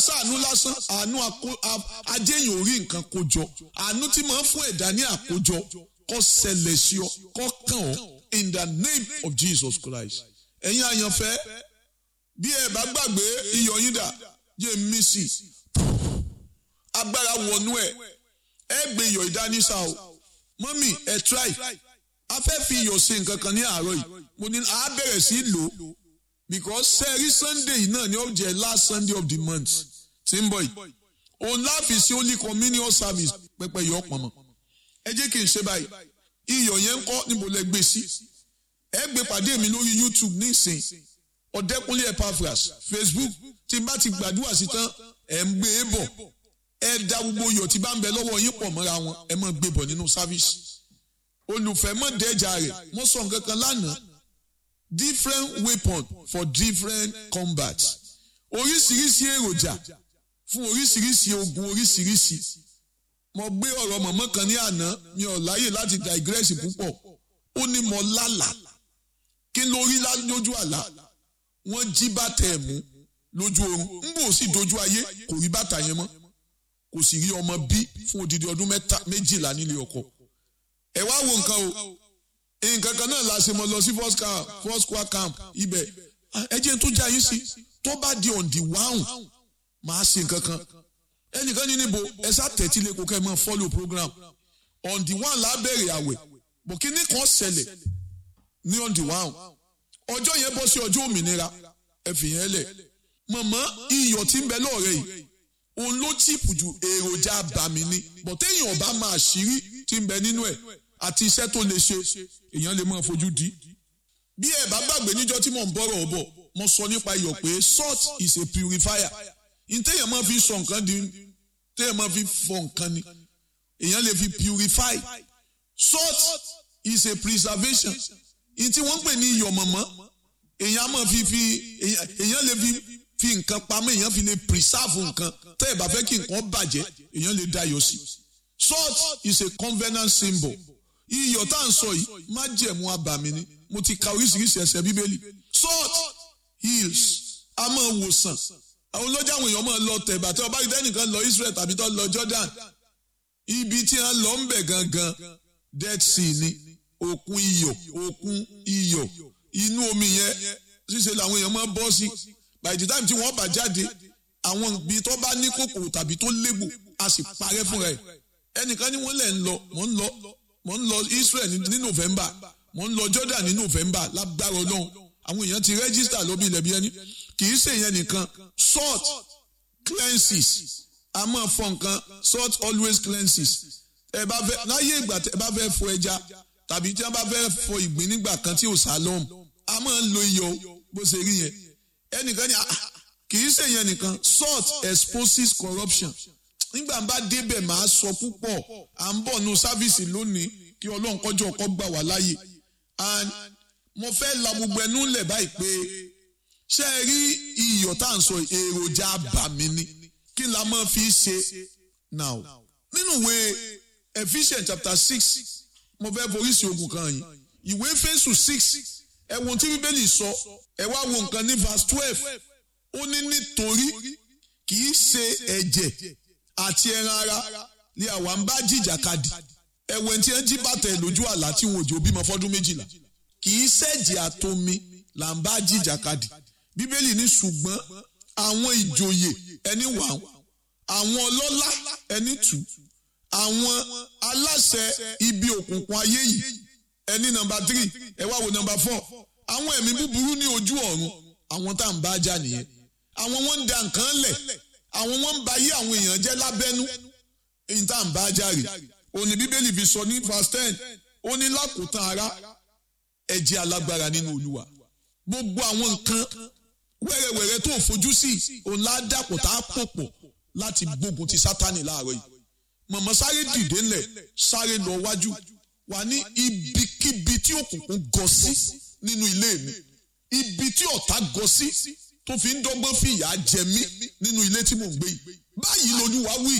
sàánú lásán àánú ajéyìn orí nǹkan kójọ àánú tí máa ń fún ẹ̀dá ní àkójọ kó ṣẹlẹ̀ sí ọ kó kàn ọ́ in the name of Jesus Christ ẹ̀yin àyànfẹ́ bí ẹ bá gbàgbé iyọ̀ yín dà jẹ́ mí sí agbára wọnú ẹ̀ ẹ gbé iyọ̀ ìdánísà o mọ́mì ẹ try a fẹ́ fi iyọ̀ ṣe nǹkan kan ní àárọ̀ yìí mo ní a bẹ̀rẹ̀ sí lò ó because sẹ́ẹ̀rí sunday yìí náà ni ó jẹ́ last sunday of the month tí ń bọ̀ yìí òun láàfin sí holy communion service pẹpẹ yọ pọnmọ ẹ jẹ́ kí n ṣe báyìí iyọ̀ yẹn ń kọ́ níbo lẹ gbé sí ẹ gbé pàdé mi lórí youtube nísìn ọ̀dẹ́kunlé epaphras facebook tí n bá ti gbàdúrà sí tán ẹ̀ ń gbé e bọ̀ ẹ da gbogbo iyọ̀ tí bá ń bẹ lọ́wọ́ yín pọ̀ mọ́ra wọn ẹ máa gbé bọ̀ nínú service olùfẹ́ mọ̀ dẹ́jà rẹ̀ mo sọ nǹkan kan lánàá different weapon for different combat oríṣiríṣi èròjà fún oríṣiríṣi ogun oríṣiríṣi mo gbé ọ̀rọ̀ mọ̀mọ́ kan ní àná mi ò láyè láti digress púpọ̀ ó ní mo lálà kí ló rí lójú àlá wọ́n jí bàtà ẹ̀ mú lójú oorun ń bò sí dojú ayé kò rí bàtà yẹn mọ́ kò sì rí ọmọ bí fún odidi ọdún méjìlá nílé ọkọ ẹ wá wo nǹkan o nǹkan kan náà la ṣe mọ lọ sí first camp first square camp ibẹ̀ ẹ jẹ́ tó já yín sí tó bá di on the one máa ṣe nǹkan kan ẹnìkan ní níbo ẹ sá tẹ̀tí lè kó kẹ́ ẹ máa follow program on the one la bẹ̀rẹ̀ àwẹ̀ bọ̀ kí ní kan ṣẹlẹ̀ ní on the one ọjọ́ yẹn bọ́ sí ọjọ́ òmìnira ẹ fi yẹn lẹ̀ mọ̀mọ́ iyọ̀ tí ń bẹ lọ́ọ̀rẹ́ yìí òun ló chìpù ju èròjà àbàmì ni bọ̀ téèyàn ọba máa ṣírí tí ń bẹ nínú ẹ̀ àti iṣẹ́ tó lè ṣe èèyàn lè máa fojú di. bí ẹ bá gbàgbé níjọ́ tí mò ń bọ̀rọ̀ ọ̀bọ̀ mo sọ nípa iyọ̀ pé salt is a purifier ntẹ́yàn máa fi sọ nǹkan di tẹ́yàn máa fi fọ nǹkan ni èèyàn lè fi purify salt is a preservation ntí wọ́n ń pè ní iyọ̀ mọ̀mọ́ èèyàn máa fi fi èèyàn lè fi fi nǹkan pamọ́ èèyàn fi lè preserve nǹkan tẹ́ ẹ bá fẹ́ kí nǹkan bàjẹ́ èèyàn lè dayọ̀ sí salt is a covenant symbol iyọ̀ tá à ń sọ yìí má jẹ̀mú abàmì ni mo ti ka oríṣiríṣi ẹsẹ̀ bíbélì salt heals a máa wòsàn àwọn olójà àwọn èèyàn máa lọ tẹ̀bà tí ọba ìdẹ́nìkan lọ Israel tàbí tó lọ Jordan ibi tí wọ́n lọ ń bẹ̀ gangan Dead Sea ni òkun iyọ̀ òkun iyọ̀ inú omi yẹn ṣíṣe làwọn èèyàn máa bọ́ sí by the time tí wọ́n bá jáde àwọn ibi tó bá ní kòkòrò tàbí tó légbò a sì parẹ́ fúnra ẹ̀ ẹnìkan ní wọ́n lẹ̀ ń lọ mò ń lọ mò ń lọ Israel ní November mò ń lọ Jordan ní November lágbára Ọlọ́run àwọn èèyàn ti register lóbi ilẹ̀ bí ẹni kì í ṣe yẹn nìkan salt cleanses a máa fọ nǹkan salt always cleanses ẹ bá fẹ́ láyé ìgbà tẹ bá fẹ́ fọ ẹja tàbí tí wọ́n bá fẹ́ fọ ìgbín nígbà kan tí ò sálọm a máa ń lo iyọ̀ bó ṣe rí yẹn ẹnìkan ní kì í ṣe yẹn nìkan salt exposes corruption nígbà bá débẹ̀ máa sọ púpọ̀ à ń bọ̀ nu sáfíìsì lónìí kí ọlọ́run kọjọ́ ọkọ gbà wá láàyè and mo fẹ́ la gbogbo ẹnu lẹ̀ báyìí pé ṣé ẹ rí iyọ̀ tá à ń sọ èròjà àbàmì ni kí la máa fi ṣe now nínú ìwé Ephesians chapter six mo fẹ́ foríṣi ogun kan yìí ìwé Éfésù six ẹ wo tí bíbélì sọ ẹ wá wo nǹkan ní verse twelve ó ní nítorí kì í ṣe ẹ̀jẹ̀ àti ẹran ara ni àwa ń bá jìjàkadì ẹ̀wẹ̀ tí ẹ jí bàtà ẹ̀ lójú àlá tí wọn ò jò bímọ fọ́dún méjìlá kì í ṣẹ̀jẹ̀ àtomi là ń bá jìjàkadì bíbélì ní ṣùgbọ́n àwọn ìjòyè ẹni wà àwọn ọlọ́lá ẹni tù àwọn aláṣẹ ibi òkùnkùn ayé yìí ẹni nọ́mbà tírì ẹ wá wo nọ́mbà fọ́ àwọn ẹ̀mí búburú ní ojú ọ̀run àwọn tá à ń bá jà nìyẹn àwọn wọn ń da nǹkan lẹ̀ àwọn wọn ń ba ayé àwọn èèyàn jẹ́ lábẹ́nú èyí tá à ń bá jà rè òní bíbélì fi sọ ní verse ten ó ní lákòótán ara ẹ jẹ́ alágbára nínú olúwa gbogbo àwọn nǹkan wẹ́rẹ́wẹ́rẹ́ tó fojú sí òun ládàpọ̀ tá a pò pọ̀ láti gbógun ti sátani láàárọ̀ yìí mọ̀mọ́ sáré dìde ńlẹ̀ sáré lọ wájú wà ní ibikíbi tí òkùnkùn gọ sí nínú ilé mi ibi tí ọ̀tá gọ sí tó fi ń dọ́gbọ́n fi ìyà jẹ mí nínú ilé tí mò ń gbé yìí báyìí lolúwa wí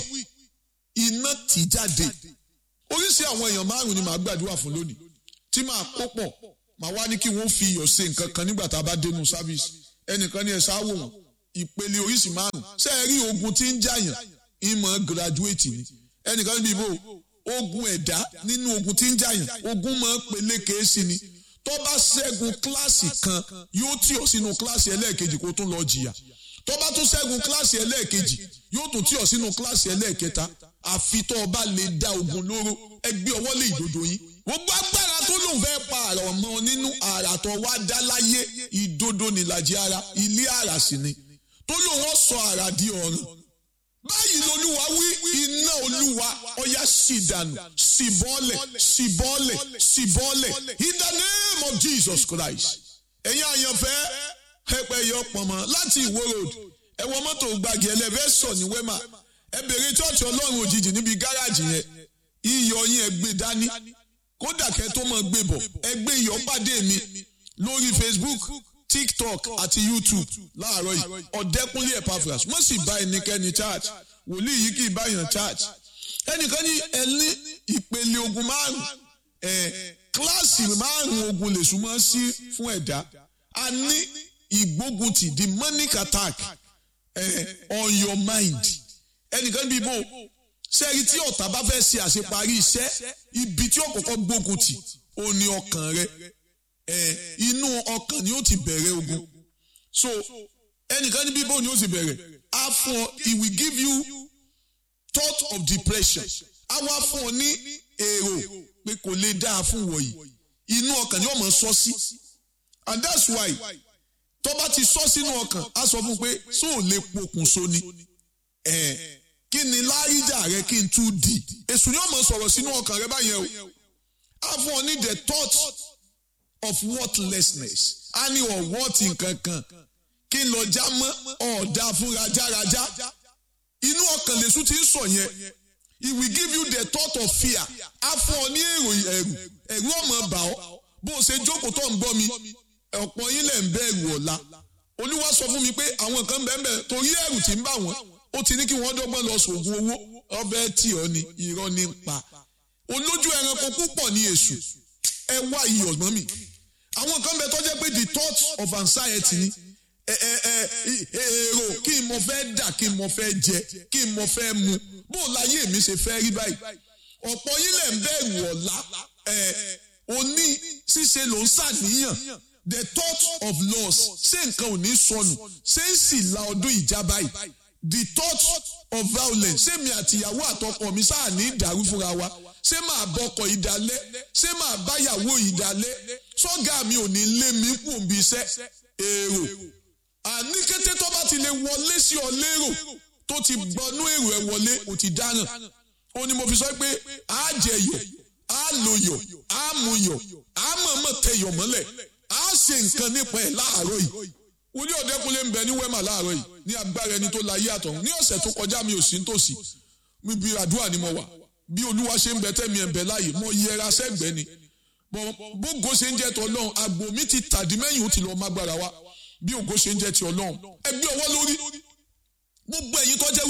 iná tì jáde oríṣi àwọn èèyàn márùn ni màá gbàdúrà fún lónìí tí màá kó pọ̀ màá wá ní kí wọ́n fi iyọ̀ ṣe nǹkan kan nígbà tá a bá dénú sáfíìsì ẹnìkan ní ẹ sáwò wọn ìpele oríṣi márùn ṣé ẹ rí ogun tí ń jàyàn ìmọ̀ graduate ni ẹnìkan níbi ìbò ogun ẹ̀dá nínú ogun tí ń jàyàn ogun máa ń peléke sí ni tó bá ṣẹ́gun kíláàsì kan yóò tì ọ́ sínú kíláàsì ẹlẹ́ẹ̀kejì kó tún lọ jìyà tó bá tún ṣẹ́gun kíláàsì ẹlẹ́ẹ̀kejì yóò tún tì ọ́ sínú kíláàsì ẹlẹ́ẹ̀kẹta àfi tó o bá lè dá ogun lóró ẹgbẹ́ ọwọ́ lé ìdodo yín gbogbo agbára tó lòun fẹ́ pa àrà ọmọ nínú àrà tó wá dá láyé ìdodo nílàjì ara ilé àrà sì ni tó lòun ó sọ àrà di ọ̀run báyìí lolúwa wí iná olúwa ọya sì dànù sì bọ́lẹ̀ sì bọ́lẹ̀ sì bọ́lẹ̀ in the name of Jesus Christ ẹ̀yin àyànfẹ́ ẹ̀pẹ́ yọ pọ̀nmọ́ láti ìwó road ẹ̀wọ̀n mọ́tò gbàgì ẹlẹ́fẹ́sọ̀ ní wema ẹ bèrè chọ́ọ̀chì ọlọ́run òjijì níbi gáràjì yẹn iyọ̀ yín ẹ gbé dání kódà kẹ́ tó mọ̀ gbé bọ̀ ẹ gbé iyọ̀ pàdé mi lórí Facebook tiktok àti youtube láàárọ̀ yìí ọ̀dẹ́kúnlé epaphras wọ́n sì bá ẹnikẹ́ni church wòlíì yìí kì í bá yàn church ẹnìkan ní ẹni ìpele ogun márùn ẹ kíláàsì márùn ogun lè súnmọ́ sí fún ẹ̀dá a ní ìgbóguntì demonic attack ẹ on your mind ẹnìkan bí bò sẹ́ẹ̀rì tí ọ̀tá bá fẹ́ ṣe àṣeparí iṣẹ́ ibi tí ó kọ́kọ́ gbóguntì ó ní ọkàn rẹ ẹ inú ọkàn ni ó ti bẹ̀rẹ̀ ogun so ẹnìkan ní bíbó ni ó ti bẹ̀rẹ̀ á fún ọ he will give you thought of depression á wá fún ọ ní èrò pé kò lè dáa fún wọ̀nyí inú ọkàn ni ó mọ̀ sọ sí and that's why tó bá ti sọ sínú ọkàn á sọ fún un pé só ò lè pokùnso ni ẹ kí ni láríjà rẹ kí n tún di èṣù ni ó mọ̀ sọ̀rọ̀ sínú ọkàn rẹ báyẹn o á fún ọ ní the thought of worthlessness a ní ọ̀wọ́tì nkankan kí n lọ já mọ́ ọ̀dà fún rajaraja inú ọkàn lèṣu ti ń sọ yẹn he will give you the thought of fear a fún ọ ní èrò ẹ̀rù ẹ̀rù ọmọ bà ọ́ bó o ṣe jókòó tó ń gbọ́ mi ọ̀pọ̀ yín lẹ̀ ń bẹ̀rù ọ̀la olúwa sọ fún mi pé àwọn kan bẹ́ẹ̀ bẹ́ẹ̀ torí ẹ̀rù tí ń bà wọ́n ó ti ní kí wọ́n dọ́gbọ́n lọ sògùn owó ọbẹ̀ tí ọ ni irọ́ ní pa olójú ẹranko púpọ̀ ní èṣù ẹ wá iyọ̀ mọ́ mi àwọn kan bẹ tó jẹ́ pé the thought of anxiety ni ẹ ẹ ẹ èrò kí n mo fẹ́ dà kí n mo fẹ́ jẹ kí n mo fẹ́ mu bó láyé mi ṣe fẹ́ rí báyìí ọ̀pọ̀ yín lẹ̀ ń bẹ̀rù ọ̀la ẹ òní ṣíṣe ló ń ṣàníyàn the thought of loss ṣé nǹkan ò ní sọnù ṣé ń sì la ọdún ìjà báyìí the thought of violence ṣé mi àtìyàwó àtọkọ mi sáà ní ìdàrú fúnra wa ṣé màá bọkọ ìdálẹ́ ṣé màá báyàwó ìdálẹ́ sọ́gà mi ò ní lé mi kù bí iṣẹ́ èrò àní kété tó bá ti lè wọlé sí ọ lérò tó ti gbọnú èrò ẹ wọlé ò ti dáràn ó ní mo fi sọ pé á jẹ yọ á lo yọ á mu yọ á mọ̀ọ́mọ̀ tẹ yọ mọ́lẹ̀ á ṣe nǹkan nípa ẹ̀ láàárọ̀ yìí wòlíì ọ̀dẹ́kunlé ń bẹ ní wẹ́mà láàárọ̀ yìí ní agbára ẹni tó la yé àtọ̀hún ní ọ̀sẹ̀ tó kọjá mi ò sí nítòsí mi bí àdúrà ni mo wà bí olúwa ṣe ń bẹ tẹ́mi ẹ̀ ń bẹ láàyè mo yẹra sẹ́gbẹ́ ni bógo ṣe ń jẹ́ ti ọlọ́run àgbò mi ti tàdí mẹ́yìn ó ti lọ́ọ́ mágbára wa bí ògo ṣe ń jẹ́ ti ọlọ́run ẹgbẹ́ ọwọ́ lórí gbogbo ẹ̀yin tó jẹ́